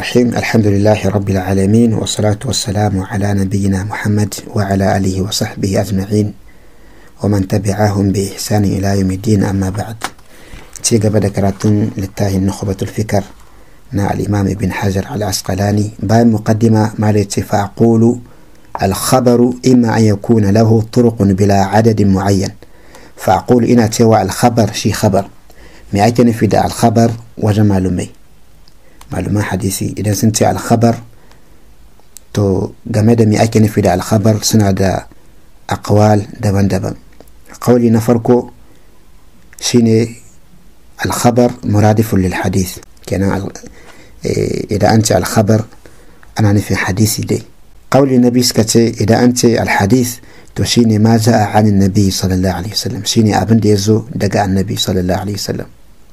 الرحيم الحمد لله رب العالمين والصلاة والسلام على نبينا محمد وعلى آله وصحبه أجمعين ومن تبعهم بإحسان إلى يوم الدين أما بعد تيجا بدا كراتون للتاهي نخبة الفكر نا الإمام ابن حجر العسقلاني باي مقدمة ما فأقول الخبر إما أن يكون له طرق بلا عدد معين فأقول إنا تيوى الخبر شي خبر ما أكن في دا الخبر وجمال مي معلومة حديثي إذا سنتي الخبر تو game me ake nufi da alkhabar suna da akwal daban-daban ƙauli na farko shine alkhabar muradifun lil hadith kenan idan an ce alkhabar ana nufin hadisi dai ƙauli na biyu suka ce idan an ce alhadith to shine ma za'a anin nabi sallallahu alaihi wasallam shine abin da ya zo daga annabi sallallahu alaihi wasallam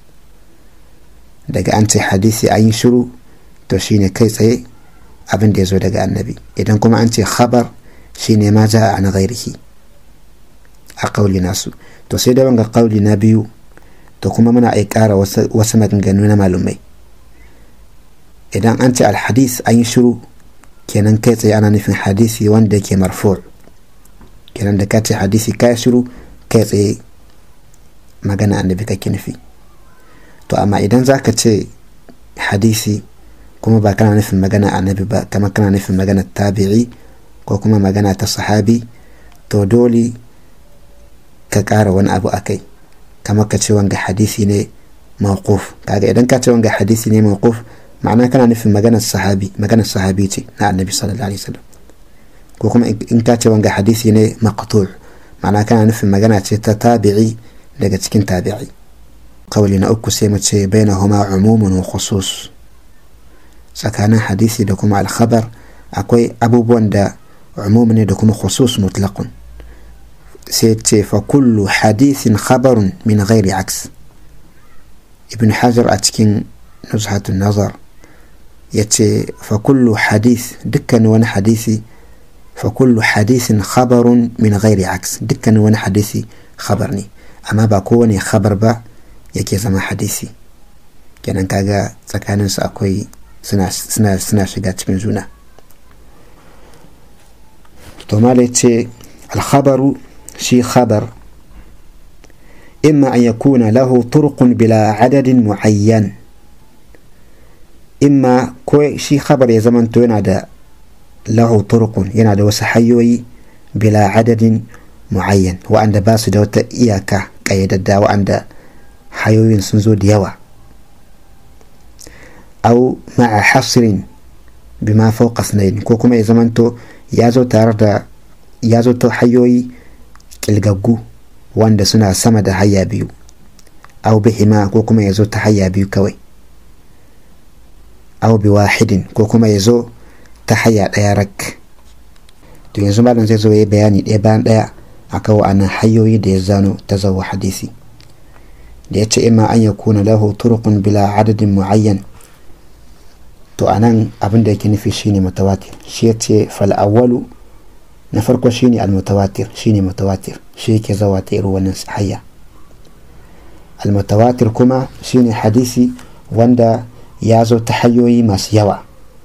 daga an ce hadisi an yi shiru to shine kai tsaye abin da ya zo daga annabi idan kuma an ce khabar shine ma za'a an ghairihi a ƙauli nasu to sai da wanga ƙauli na biyu to kuma muna ai ƙara wasu maganganu na malumai idan an ce alhadis an yi shiru kenan kai tsaye ana nufin hadisi wanda ke marfu kenan da ka ce hadisi ka shiru kai tsaye magana annabi kake nufi to amma idan za ka ce hadisi kuma ba kana nufin magana annabi ba kama kana nufin magana tabi'i ko kuma magana ta sahabi to dole ka ƙara wani abu a kai kama ka ce wanga hadisi ne mawquf kaga idan ka ce wanga hadisi ne mawquf ma'ana kana nufin maganar sahabi maganar sahabi ce na annabi sallallahu alaihi wasallam ko kuma in ka ce wanga hadisi ne maqtu' ma'ana kana nufin magana ce ta tabi'i daga cikin tabi'i kawali na uku sai mu ce bainahuma umumun wa khusus tsakanin hadisi da kuma alkhabar akwai abubuwan da umum ne da kuma khusus mutlaqun sai ce fa kullu hadithin khabarun min ghairi aks ibn hajar a cikin nuzhatun nazar ya ce fa kullu hadith dukkan wani hadisi fa kullu hadisin khabarun min ghairi aks dukkan wani hadisi khabar ne amma ba kowane khabar ba yake zama hadisi kenan kaga tsakaninsu akwai suna shiga cikin juna to mala ce alkhabaru shi khabar imma an yakuna lahu turqun bila adadin muayyan imma ko shi khabar ya zamanto yana da lahu turqun yana da wasu hanyoyi bila adadin muayyan wa'anda ba su da wata iyaka ƙayyadadda wa'anda hayoyin sun zo da yawa au ma'a hasrin bima fawqa sunayin ko kuma ya zamanto ya zo tare da ya zo ta hayoyi kilgaggu wanda suna sama da hayya biyu au bihima ko kuma ya zo ta hayya biyu kawai au bi wahidin ko kuma ya zo ta hayya ɗaya rak to yanzu malam zai zo ya bayani ɗaya bayan ɗaya akan wa'annan hayoyi da ya zano ta zawo hadisi da ya ce ima an ya kuna lahu turqun bila adadin muayyan to anan abin da yake nufi shine mutawatir shi ya ce fal awwalu na farko shine al mutawatir shine mutawatir shi yake zawa ta irin wannan hayya al mutawatir kuma shine hadisi wanda ya zo ta hanyoyi masu yawa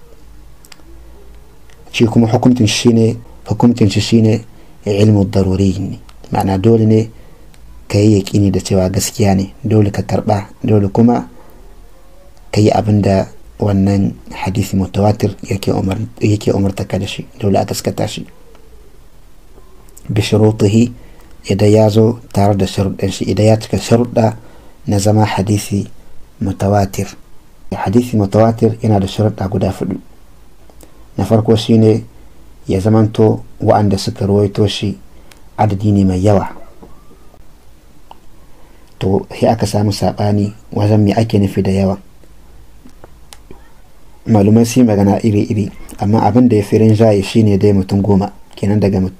shi kuma hukuncin shine hukuncin shi shine ilmu daruri ne ma'ana dole ne ka yi yaƙini da cewa gaskiya ne dole ka karɓa dole kuma ka yi abin da wannan hadisi mutawatir yake umarta ka da shi dole a gaskata shi bishirutihi idan ya zo tare da sharuɗan shi idan ya cika sharuɗa na zama hadisi mutawatir hadisi mutawatir yana da sharuɗa guda fudu na farko shine ya zamanto wa'anda suka ruwaito shi adadi ne mai yawa to sai aka samu saɓani wajen me ake nufi da yawa malumai su magana iri-iri amma abin da ya fi rinjaye shine dai mutum goma kenan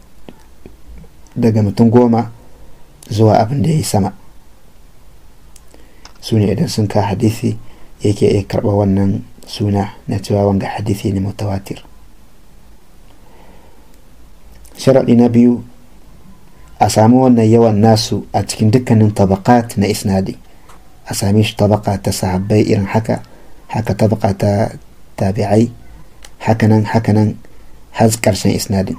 daga mutum goma zuwa abin da ya yi sama su ne idan sun ka hadisi yake iya karɓa wannan suna na cewa wanga hadisi ne mutawatir sharaɗi na biyu a samu wannan yawan nasu a cikin dukkanin tabakat na isnadi a same shi tabaka ta sahabbai irin haka haka tabaka ta tabi'ai hakanan hakanan har ƙarshen isnadin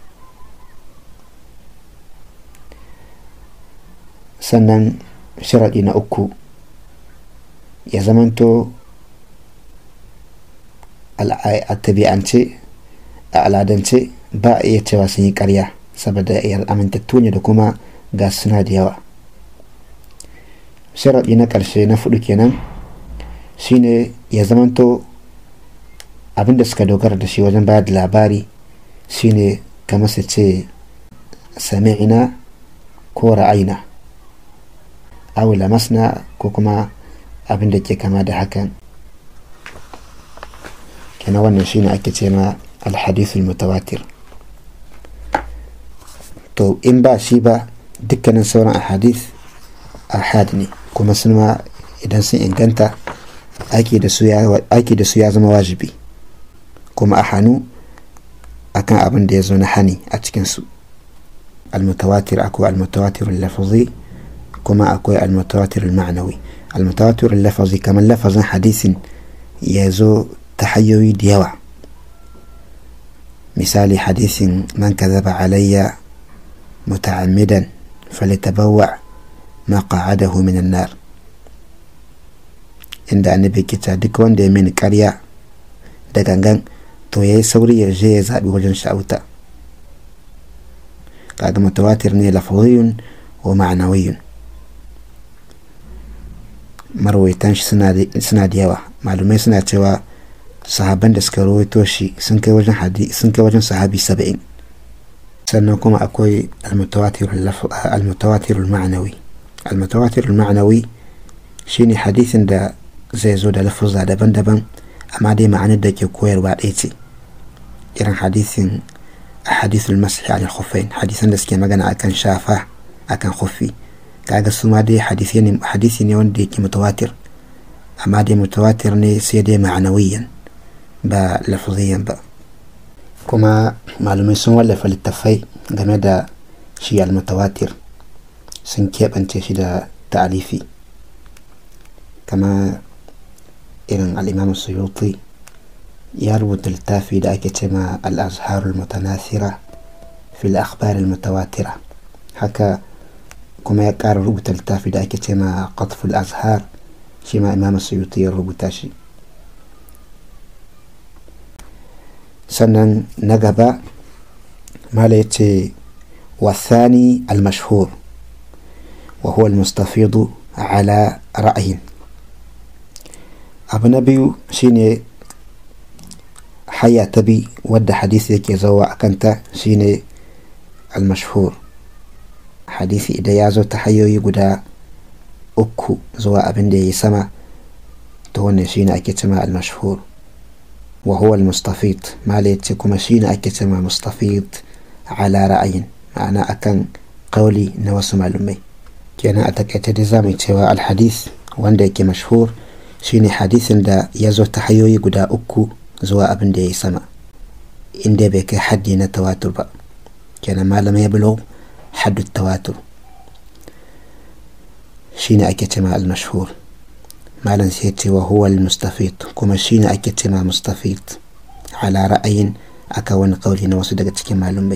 sannan sharaɗi na uku ya zamanto a tabi'ance a al'adance ba a iya cewa sun yi karya saboda amintattu ne da kuma ga suna da yawa sharaɗi na ƙarshe na fudu kenan shine ya zamanto abinda suka dogara da shi wajen bayar da labari shine kamar su ce sami'ina ko ra'ayina aw lamasna ko kuma abin da ke kama da hakan kenan wannan shine ake ce ma alhadithul mutawatir to in ba shi ba dukkanin sauran ahadith ahad ne kuma sun ma idan sun inganta aiki da su ya zama wajibi kuma a hannu akan abin da ya zo na hani a cikinsu almutawatir akwai almutawatir lafazi kuma akwai almutawatir ma'anawi almutawatir lafazi kamar lafazin hadisin ya zo ta hanyoyi da yawa misali hadisin man kazaba alayya muta'ammidan falitabawwa ma qa'adahu min nar inda annabi kita duk wanda ya mini karya da gangan to yayi sauri ya je ya zabi wajen sha'uta kaga mutawatir ne lafaziyun wa ma'anawiyun marwaitan shi suna da yawa malumai suna cewa sahaban da suka rawaito shi sun kai wajen sun kai wajen sahabi saba'in sannan kuma akwai almutawatir ma'anawi almutawatir ma'anawi shine hadisin da zai zo da lafuzza daban-daban amma dai ma'anar da ke koyarwa ɗaya ce irin hadisin hadisul masih al khuffain hadisan da suke magana akan shafa akan khuffi kaga su ma dai hadisi ne wanda yake mutawatir amma dai mutawatir ne sai dai ma'anawiyan ba lafaziyan ba kuma malumai sun wallafa littattafai game da shi almutawatir sun keɓance shi da ta'alifi kama irin al'imam suyuti ya rubuta littafi da ake cema al'azharul mutanasira fil akhbar mutawatira haka kuma ya ƙara rubuta littafi da ake cema qatful azhar shi ma imam suyuti ya rubuta shi sannan na gaba mala ya ce wasani al-mashhur wa huwa al-mustafidu ala ra'ayin abu na biyu shine haya ta bi wadda hadisi yake zawa a kanta shine al-mashhur hadisi idan ya zo ta hanyoyi guda uku zuwa abin da ya yi sama to wannan shine ake cima al-mashhur وهو المستفيض ما ليتي كما شينا أكتما مستفيض على رأي معنى أكن قولي نوس معلومي كينا أتكيت دزامي تيوا الحديث وان ديكي مشهور شيني حديث دا يزو تحيوي قدا أكو زوا أبن دي سما إن دي بيكي حدي نتواتر با كينا ما لم يبلغ حد التواتر شيني أكتما المشهور malam sai ce wa huwa mustafid kuma shine ake ce ma mustafid ala ra'ayin aka wani kauli na wasu daga cikin malumai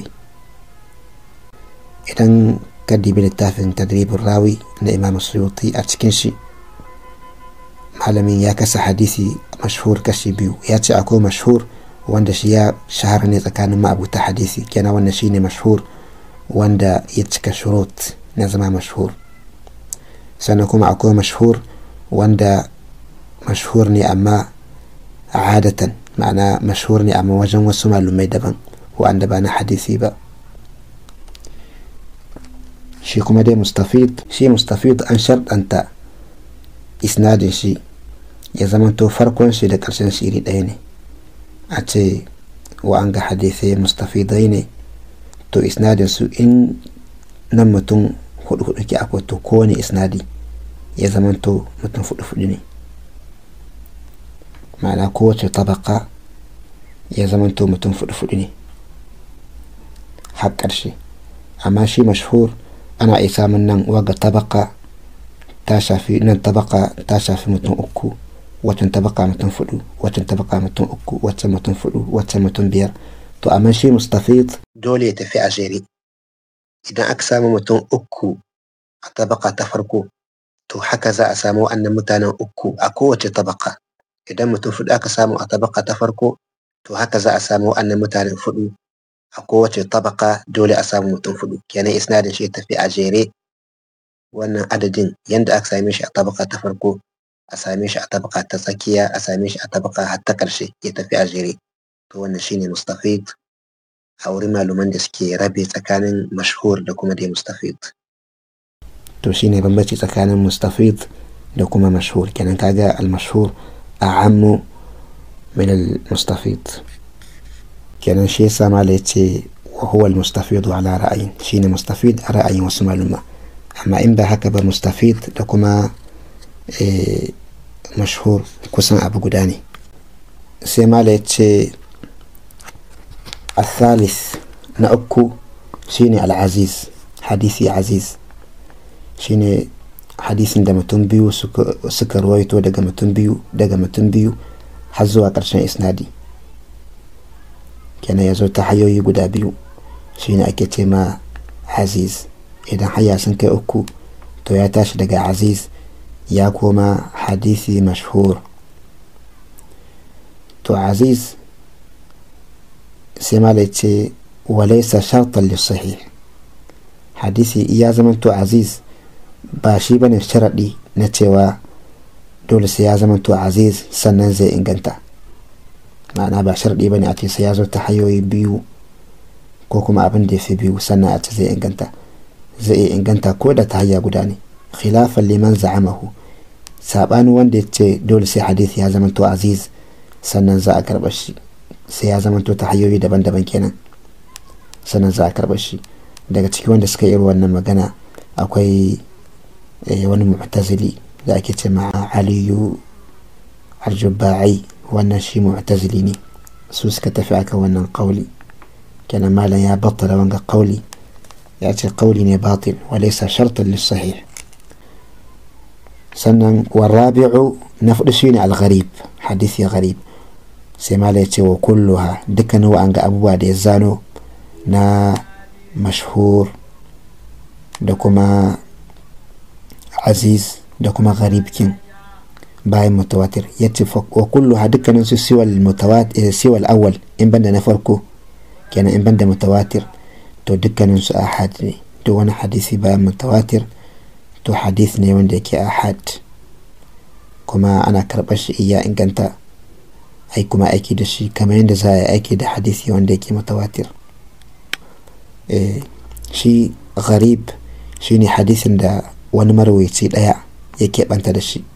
idan ka dibi littafin tadribin rawi na imam suyuti a cikin shi malamin ya kasa hadisi mashhur kashi biyu ya ce akwai mashhur wanda shi ya shahara ne tsakanin ma'abuta hadisi kenan wannan shine mashhur wanda ya cika shurut na zama mashhur sannan kuma akwai mashhur wanda mashhur ne amma adatan ma'ana mashhur ne amma wajen wasu malumai daban wanda ba na hadisi ba shi kuma dai mustafid shi mustafid an sharɗanta isnadin shi ya zamanto farkon shi da ƙarshen shi iri ɗaya ne a ce wa an ga hadisai mustafidai ne to isnadin su in nan mutum hudu hudu ke akwai to kowane isnadi ya zamanto mutum fudu-fudu ne ma'ana kowace tabaka ya zamanto mutum fudu-fudu ne har ƙarshe amma shi mashhur ana iya samun nan waga tabaka ta shafi nan tabaka ta shafi mutum uku waccan tabaka mutum fudu waccan tabaka mutum uku waccan mutum fudu waccan mutum biyar to amma shi mustafid dole ya tafi a jere idan aka samu mutum uku a tabaka ta farko to haka za a samu wa'annan mutanen uku a kowace tabaka idan mutum fudu aka samu a tabaka ta farko to haka za a samu wa'annan mutanen fudu a kowace tabaka dole a samu mutum fudu kenan isnadin shi ya tafi a jere wannan adadin yanda aka same shi a tabaka ta farko a same shi a tabaka ta tsakiya a same shi a tabaka har ta ƙarshe ya tafi a jere to wannan shine mustafid a wurin maluman da suke rabe tsakanin mashhur da kuma dai mustafid to shine bambanci tsakanin mustafid da kuma mashhur kenan kaga al-mashhur a'ammu min al-mustafid kenan shi yasa mala yace wa huwa al-mustafid ala ra'ayin shine mustafid a ra'ayin wasu maluma amma in ba haka ba mustafid da kuma mashhur kusan abu guda ne sai mala ya ce الثالث نأكو شيني العزيز حديثي عزيز شيني حديث da mutum biyu suka ruwaito daga mutum biyu daga mutum biyu har zuwa ƙarshen isnadi kenan ya zo ta hanyoyi guda biyu shine ake ce ma aziz idan haya sun kai uku to ya tashi daga aziz ya koma hadisi mashhur to aziz sai mala ce walaisa shartan lissahih hadisi ya zamanto aziz ba shi bane sharaɗi na cewa dole sai ya zamanto aziz sannan zai inganta ma'ana ba sharaɗi bane a ce sai ya zo ta hanyoyi biyu ko kuma abin da ya fi biyu sannan a ce zai inganta zai iya inganta ko da ta hanya guda ne khilafan liman za'amahu saɓani wanda ya ce dole sai hadisi ya zamanto aziz sannan za a karɓar shi sai ya zamanto ta hanyoyi daban-daban kenan sannan za a karɓar shi daga ciki wanda suka yi wannan magana akwai wani mu'tazili da ake ce ma aliyu arjubai wannan shi mu'tazili ne su suka tafi akan wannan kauli kenan malam ya battala wanga kauli ya ce kauli ne batil walaysa shartan lissahih sannan warabi'u na fudu shine al-gharib hadisi gharib sai mala ya ce wa kulluha dukkanin wa'an ga abubuwa da ya zano na mashhur da kuma aziz da kuma gharibkin bayan mutawatir ya ce wa kulluha dukkanin su siwal awal in banda na farko kenan in banda mutawatir to dukkanin su ahad ne duk wani hadisi bayan mutawatir to hadith ne wanda yake ahad kuma ana karɓar shi iya inganta ai kuma aiki da shi kamar yadda za a yi aiki da hadisi wanda yake mutawatir shi gharib shi ne hadisin da wani marwaici ɗaya ya keɓanta da shi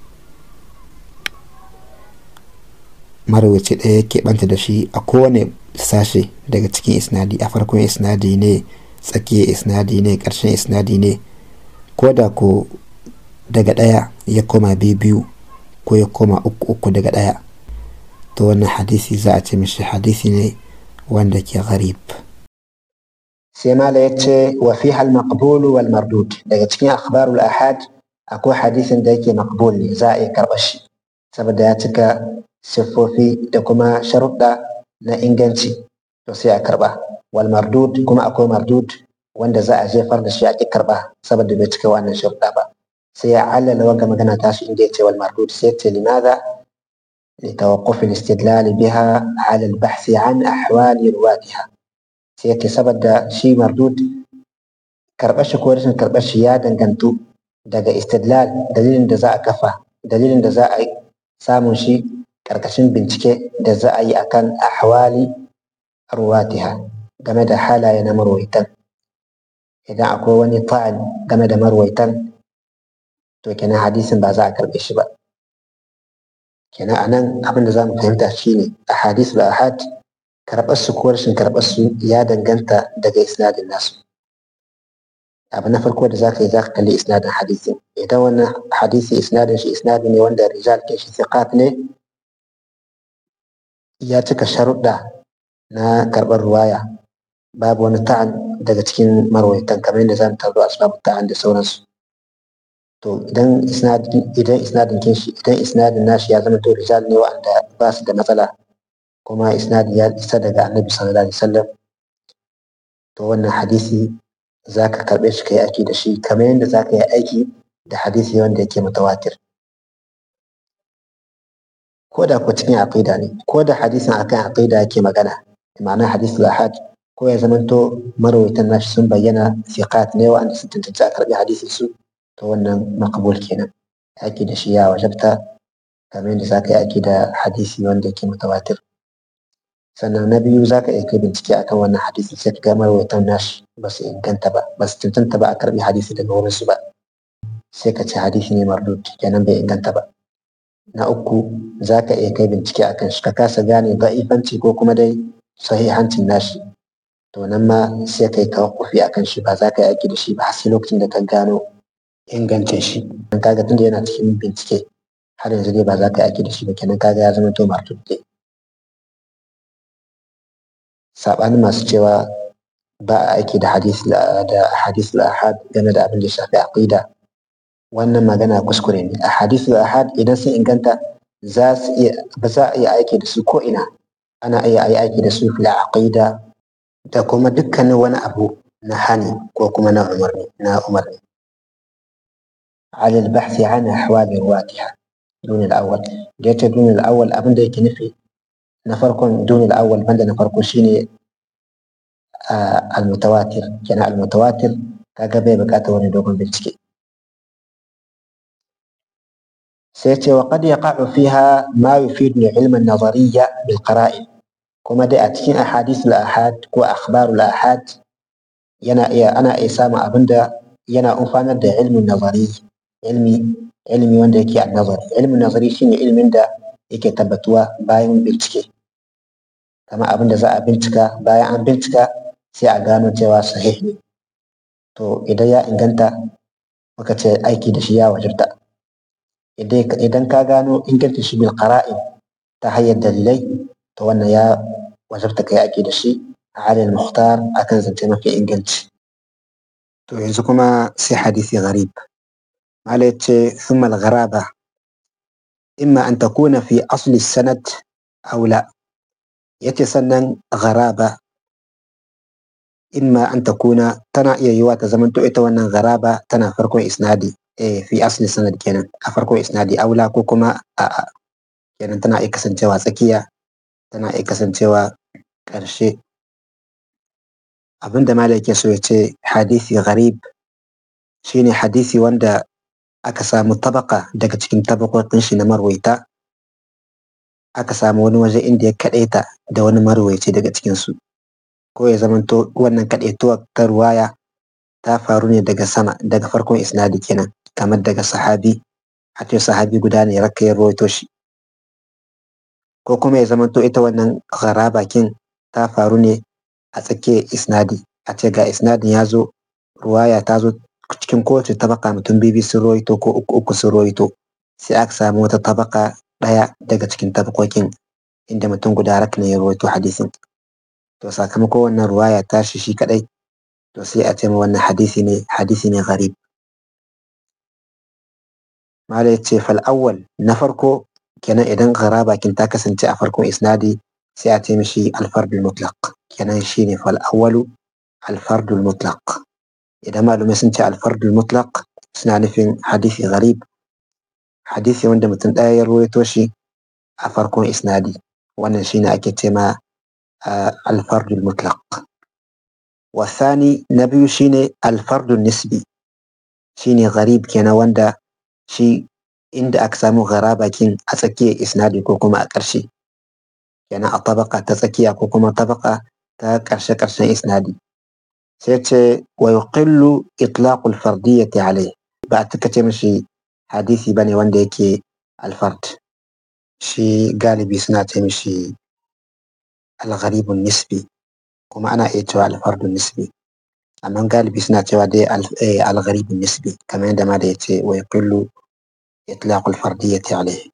marwaici ɗaya ya keɓanta da shi a kowane sashe daga cikin isnadi a farkon isnadi ne tsakiyar isnadi ne ƙarshen isnadi ne ko da ko daga ɗaya ya koma biyu ko ya koma uku uku daga ɗaya to wannan hadisi za a ce mishi hadisi ne wanda ke gharib sai mala ya ce wa fi hal maqbul wal mardud daga cikin akhbarul ahad akwai hadisin da yake maqbul ne za a iya karɓar shi saboda ya cika siffofi da kuma sharuɗa na inganci to sai a karɓa wal mardud kuma akwai mardud wanda za a jefar da shi a ƙi karɓa saboda bai cika wannan sharuɗa ba sai ya allala wanga magana tashi inda ya ce wal mardud sai ya ce limaza لتوقف الاستدلال بها على البحث عن أحوال رواتها سيتي سبب شي مردود كربش كورش كربش يا دنگنتو daga istidlal dalilin da za a kafa dalilin da za a samun shi karkashin bincike da za a yi akan ahwali ruwatiha game da halaye na marwaitan idan akwai wani ta'an game da marwaitan to kenan hadisin ba za a karbe shi ba kenan a nan abin da za mu fahimta shine a hadis da ahad karɓar su ko rashin karɓar su ya danganta daga isnadin nasu abu na farko da zaka yi zaka kalli isnadin hadisi idan wannan hadisi isnadin shi isnadi ne wanda rijal ke shi thiqat ne ya cika sharuɗa na karɓar ruwaya babu wani ta'an daga cikin marwaitan kamar yadda zamu tarzo asbabu ta'an da sauransu to idan isnadin idan isnadin kinshi idan isnadin nashi ya zama to rijal ne wa'anda ba su da matsala kuma isnadi ya isa daga annabi sallallahu alaihi wasallam to wannan hadisi za ka karɓe shi ka yi aiki da shi kamar yadda za ka yi aiki da hadisi wanda yake mutawatir ko da ko cikin aqida ne ko da hadisin akan aqida yake magana ma'ana hadisi lahad ko ya zamanto marawaitan nashi sun bayyana fiqat ne wa'anda sun tantance a karɓi hadisin su to wannan maqbul kenan aiki da shi ya wajabta kamar yadda za ka yi aiki da hadisi wanda yake mutawatir sannan na biyu za ka iya kai bincike akan wannan hadisi sai ka ga marawaitan nashi ba su inganta ba ba su cancanta ba a karɓi hadisi daga wurin su ba sai ka ce hadisi ne mardud kenan bai inganta ba na uku za ka iya kai bincike akan shi ka kasa gane da'ifanci ko kuma dai sahihancin nashi to nan ma sai kai tawakkufi akan shi ba za ka yi aiki da shi ba sai lokacin da ka gano ingancin shi dan kaga tunda yana cikin bincike har yanzu dai ba za ka yi aiki da shi ba kenan kaga ya zama to mardud dai saɓanin masu cewa ba a aiki da hadis da hadis ahad game da abin da ya shafi aqida wannan magana kuskure ne a hadis ahad idan sun inganta za su iya ba za a iya aiki da su ko ina ana iya yi aiki da su fil aqida da kuma dukkanin wani abu na hani ko kuma na umarni na umarni على البحث عن أحوال رواتها دون الأول جيت دون الأول أبن ديك نفي نفركم دون الأول بند نفركم شيني آه المتواتر كان المتواتر kaga bai bukata wani dogon bincike sai ce wa qad yaqa'u fiha ma yufidu al-ilm an-nazariyya bil qara'in kuma dai a cikin ahadith al-ahad ko akhbar al-ahad yana iya ana iya samun abinda yana amfanar da ilmin nazari ilmi ilmi wanda yake an-nazari ilmin nazari shine ilmin da yake tabbatuwa bayan bincike kama abin da za a bincika bayan an bincika sai a gano cewa sahih ne to idan ya inganta muka ce aiki da shi ya wajibta idan ka gano inganta shi bil qara'in ta hanyar dalilai to wannan ya wajibta kai aiki da shi a halin muhtar akan zance mafi inganci to yanzu kuma sai hadisi gharib mala yace thumma al-gharaba imma an takuna fi asli sanad aw la yace sannan gharaba imma an takuna tana iya yiwa ta zamanto ita wannan gharaba tana farkon isnadi eh fi asli sanad kenan a farkon isnadi aula ko kuma a kenan tana iya kasancewa tsakiya tana iya kasancewa ƙarshe abinda malai yake so ya ce hadisi gharib shine hadisi wanda aka samu tabaka daga cikin tabakokin shi na marwaita aka samu wani waje inda ya kaɗaita da wani marwaici daga cikinsu ko ya zamanto wannan kaɗaituwar ta ruwaya ta faru ne daga sama daga farkon isnadi kenan kamar daga sahabi a ce sahabi guda ne raka ya rawaito shi ko kuma ya zamanto ita wannan gharaba kin ta faru ne a tsakiyar isnadi a ce ga isnadin ya zo ruwaya ta zo cikin kowace tabaka mutum bibi sun rawaito ko uku uku sun rawaito sai aka samu wata tabaka ɗaya daga cikin tabakokin inda mutum guda rak ne ya rawaito hadisin to sakamakon wannan ruwaya tashi shi kadai to sai a ce ma wannan hadisi ne hadisi ne gharib mala ya ce fal awwal na farko kenan idan gharaba kin ta kasance a farkon isnadi sai a ce mishi alfardul mutlaq kenan shine fal awwalu alfardul mutlaq idan malumai sun ce alfardul mutlaq suna nufin hadisi gharib hadisi wanda mutum ɗaya ya rawaito shi a farkon isnadi wannan shine ake ce ma alfardul mutlaq wasani na biyu shine alfardul nisbi shine gharib kenan wanda shi inda aka samu gharaba kin a tsakiyar isnadi ko kuma a ƙarshe kenan a tabaka ta tsakiya ko kuma tabaka ta ƙarshe ƙarshen isnadi sai ce wa yuqillu itlaqul fardiyyati alayh ba a tuka ce mishi hadisi bane wanda yake alfard shi galibi suna ce mishi algharibun nisbi kuma ana iya cewa alfardun nisbi amma galibi suna cewa dai algharibun nisbi kamar yadda ma da ya ce wa yuqillu itlaqul fardiyyati alayh